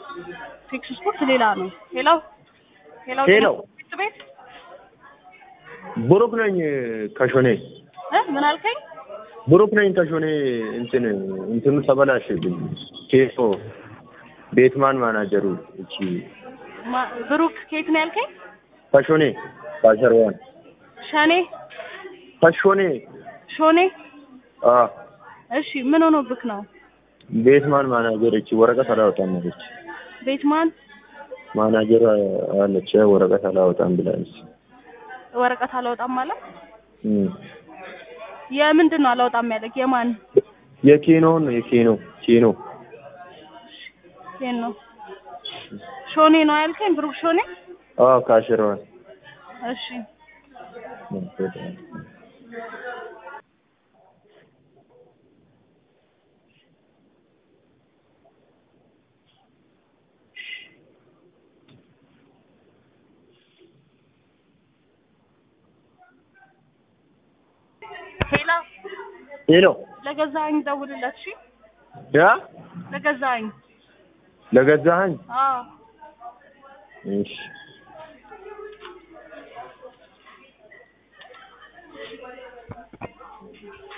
ፊክስ ስፖርት ሌላ ነው። ሌላው ሌላው ሌላው ትምህርት ቤት ብሩክ ነኝ ከሾኔ እ ምን አልከኝ? ብሩክ ነኝ ከሾኔ እንትን እንትኑ ተበላሸብኝ። ኬሶ ቤትማን ማናጀሩ እቺ ማ- ብሩክ ከየት ነው ያልከኝ? ከሾኔ ካሸርዋን ሸኔ ከሾኔ ሾኔ። አ እሺ ምን ሆኖብክ ነው? ቤትማን ማናጀር እቺ ወረቀት አላወጣም አለች። ቤትማን ማናጀር አለች ወረቀት አላወጣም ብላለች። ወረቀት አላወጣም ማለት እም የምንድን ነው አላወጣም ያለክ? የማን የኬኖን ነው የኬኖ ኬኖ ይሄን ነው ሾኔ ነው ያልከኝ? ብሩክ ሾኔ። አ ካሸርዋን እሺ ሄሎ ሄሎ ለገዛኸኝ ደውልለት። እሺ ያ ለገዛኸኝ። ለገዛኸኝ አዎ እሺ